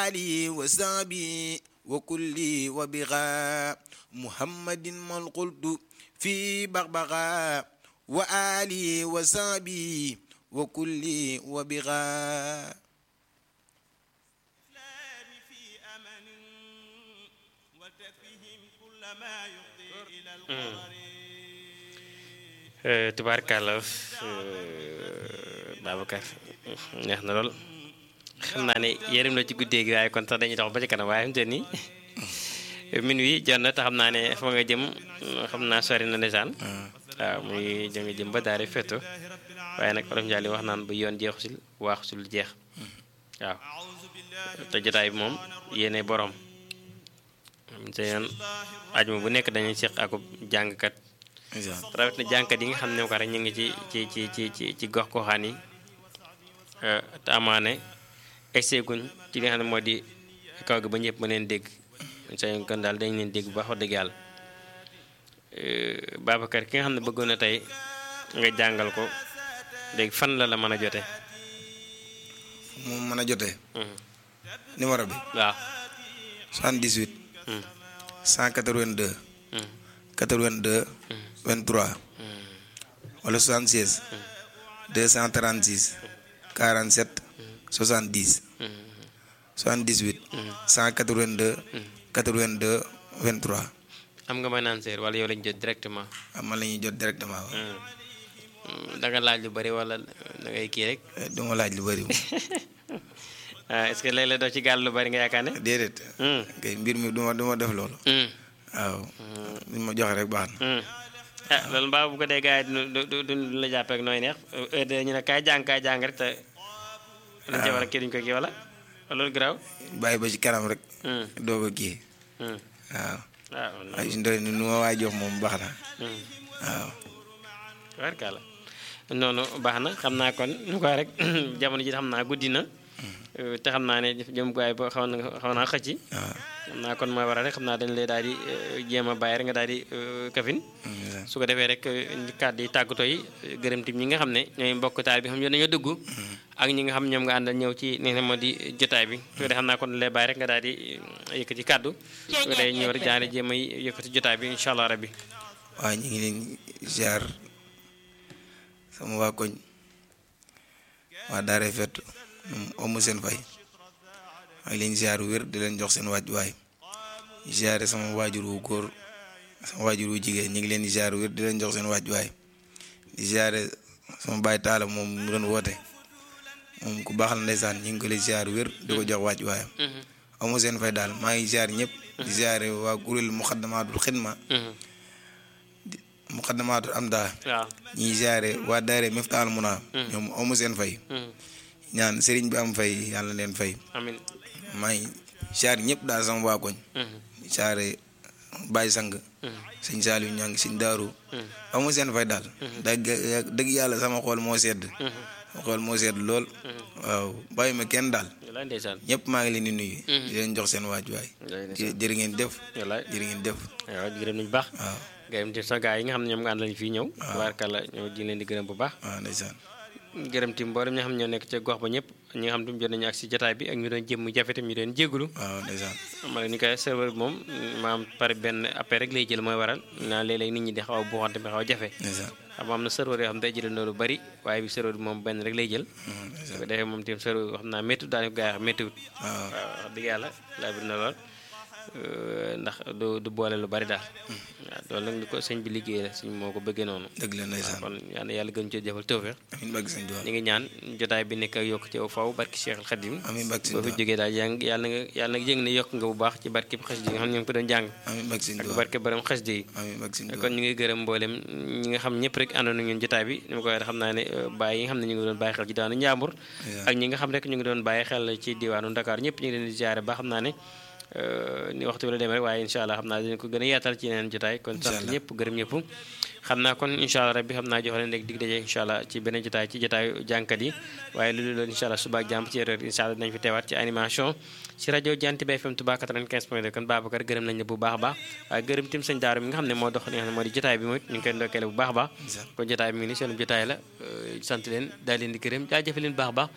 علي وصحبي وكل وبغاء محمد من قلت في بغبغاء وآلي وصحبي وكل وبغاء tubaarkàlla Babacar neex na lool xam naa ne yërëm la ci guddee gi waaye kon sax dañuy dox ba ci kanam waaye xam te ni min wi jot na te xam naa ne fa nga jëm xam naa sori na ndeysaan waaw muy jënga jëm ba daari fetto waaye nag olof Njaay li wax naan ba yoon jeexusil waaxusul jeex waaw te jotaay bi moom yéene borom te yoon ajuma bu nekk dañuy seq akub jàngkat rawet na jàngkat yi nga xam ne ko rek ñu ngi ci ci ci ci ci ci gox goxaan yi te amaane egseeguñ ci li nga xam ne moo di kaw gi ba ñëpp ma leen dégg sa kon daal dañ leen dégg bu baax wax dëgg yàlla Babacar ki nga xam ne bëggoon na tey nga jàngal ko léegi fan la la mën a jote moom mën a jotee numéro bi waaw 78 182 82 23 wala 76 236 47 70 78 182 82 23 am nga may naan seer wala yow lañ jot directement am man la ñuy jot directement waaw da nga laaj lu bari wala da ngay kii rek du ma laaj lu bëri ah est-ce que léeg-léeg doo ci gàll lu bari nga yaakaar ne déedéet kay mbir mi du ma du ma def loolu waaw li ma joxe rek baax na ah loolu mbaa bu ko dee gars yi du du du la jàppee ak nooy neex heure de ñu ne kaay jàng kaay jàng rek te dañ ci war a kii duñ ko kii wala loolu garaaw bàyyi ba ci kanam rek doo ko kii waaw waaw ay si ndoy ni nu ma waay jox moom baax na waaw warkala noonu baax na xam naa kon ñu ko rek jamono ji xam naa guddi na te xam naa ne jëmukaay ba xaw na xaw naa xëcc waaw xam naa kon mooy waral rek xam naa dañ lay daal di jéem a bàyyi rek nga daal di kafin su ko defee rek kàddu yi tàggatoo yi gërëm tim ñi nga xam ne ñooy mbokk taal bi xam ne dañoo dugg ak ñi nga xam ñoom nga àndal ñëw ci li nga xam moo di jotaay bi su ko defee xam naa kon lay bàyyi rek nga daal di yëkkati kàddu su ko defee ñëw rek daal di jéem a yëkkati jotaay bi incha allah rabbi waaw ñu ngi leen ziar sama waa koñ waa daare fett moom amu seen fay maa ngi leen ziar wér di leen jox seen wàccuwaay ziare sama waajur wu góor sama waajur wu jigéen ñu ngi leen di ziar wér di leen jox seen wàccuwaay di ziare sama baay taala moom mu doon woote moom ku baax la ndeysaan ñu ngi ko leen ziar wér di ko jox wàccuwaayam amu seen fay daal maa ngi ziar ñëpp di ziare waa kuréel muxaddamaatul xidma muqaddamaatul am daa waaw ñiy ziare waa daare miftaal muna ñoom amu seen fay ñaan sëriñ bi am fay yàlla leen fay amin maa ngi ziare ñëpp daal sama waa koñ ziare Baye Sang sëñ Saliou ñaa ngi sëñ Daaru amu seen fay daal dëgg dëgg yàlla sama xool moo sedd sama xool moo sedd lool waaw bàyyi ma kenn daal wallaay ndeysaan ñëpp maa ngi leen di nuyu di leen jox seen waajuwaay wallaay ndeysaan jërë ngeen def wallaay jërë ngeen def waaw gërëm nañu baax waaw gërëm ti sa gaa yi nga xam ne ñoom nga ànd lañu fii ñëw tubaarkàlla ñoo ji leen di gërëm bu baax waaw ndeysaan gërëm ti mboolem ñi nga xam ne ñoo nekk ca gox ba ñëpp ñi nga xam ne jot nañu ak si jotaay bi ak ñu doon jëm jafe tam ñu doon jégalu waaw ndeysaan ma ne ni koy serveur bi moom maam pare benn appel rek lay jël mooy waral naa léeg-léeg nit ñi di xaw a buuxante bi xaw a jafe ndeysaan xam am na serveur yoo xam ne day jëlandoo lu bari waaye bi serveur bi moom benn rek lay jël Mhm, su ndeysaan ko defee moom tim serveur xam naa méttiwut daal ko gaa yi xam méttiwut waaw waaw wax dëgg yàlla laa bir na lool ndax du du boole lu bari daal waaw loolu nag ni ko sëñ bi liggéey la sëñ moo ko bëggee noonu dëgg la ndeysaan kon yal na yàlla gën cee jëfal tawfeex amiin barke sëñ Tuubaa ñu ngi ñaan jotaay bi nekk ak yokk ci faw barki Cheikh al Khadim amiin barke sëñ boo fi Tuubaa jógee daal yaa ngi yàlla nga yàlla nga yëg ne yokk nga bu baax ci barki xas yi nga xam ne ñu ngi ko doon jàng amiin barke sëñ ak Tuubaa barke borom xas yi amiin barke sëñ Tuubaa kon ñu ngi gërëm mboolem ñi nga xam ñëpp rek àndoon na ñun jotaay bi ni ma ko waxee xam naa ne bàyyi yi nga xam ne ñu ngi doon bàyyi xel ci diwaanu Njàmbur ak ñi nga xam rek ñu ngi doon bàyyi xel ci diwaanu Dakar ñëpp ñu ngi leen di ziare ba xam naa ne ni waxtu bi la demee rek waaye incha allah xam naa dinañ ko gën a yaatal ci yeneen jotaay kon sant allah. ñëpp gërëm ñëpp xam naa kon incha allah rabbi xam naa jox leen rek dig daje incha allah ci beneen jotaay ci jotaayu jànkat yi waaye lu dul loolu incha allah suba ak jàmm ci erreur incha allah dinañ fi teewaat ci animation ci rajo Janti bi FM Touba 95 point 2 kon Babacar gërëm nañ la bu baax a baax waaye gërëm tim sëñ Daaru mi nga xam ne moo dox li nga xam ne moo di jotaay bi mooy ñu ngi koy ndokkeele bu baax a baax kon jotaay bi mi ngi ni seen jotaay la euh, sant leen daal leen di gërëm jaajëfe leen bu baax a baax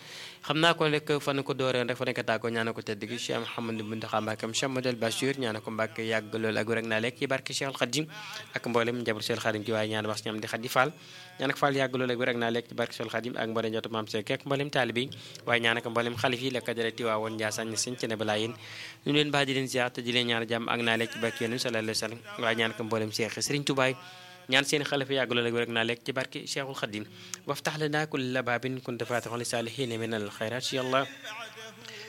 xam naa ko rek fan ko dooree rek fa nekk tàggoo ñaana ko tedd gi Cheikh Mouhamadou Mountakha Mbacké Cheikh Modou Bachir ñaana ko Mbacké yàgg loolu ak rek naa lekk ci barke Cheikh Khadim ak mboolem njaboot Cheikh Khadim gi waaye ñaan wax ñam di Khadi Fall ñaan ak Fall yàgg loolu ak rek naa lekk ci barke Cheikh Khadim ak mboolem njabootu Maam Cheikh ak mboolem taalibe waaye ñaan ak mboolem xalif yi la ko jëlee Tiwaawoon Ndiassane sëñ ci ne balaa yéen ñu leen baax di leen ziar te di leen ñaan jàmm ak naa lekk ci barke yéen sallallahu alayhi wa sallam waaye ñaan ak mboolem Cheikh Serigne Touba ñaan seen xalifa yàgg loolu ak rek naa lekk ci barke Cheikhul Khadim waftax lana kulla baabin kunta faatixan li saalihiina min al xayraat ya Allah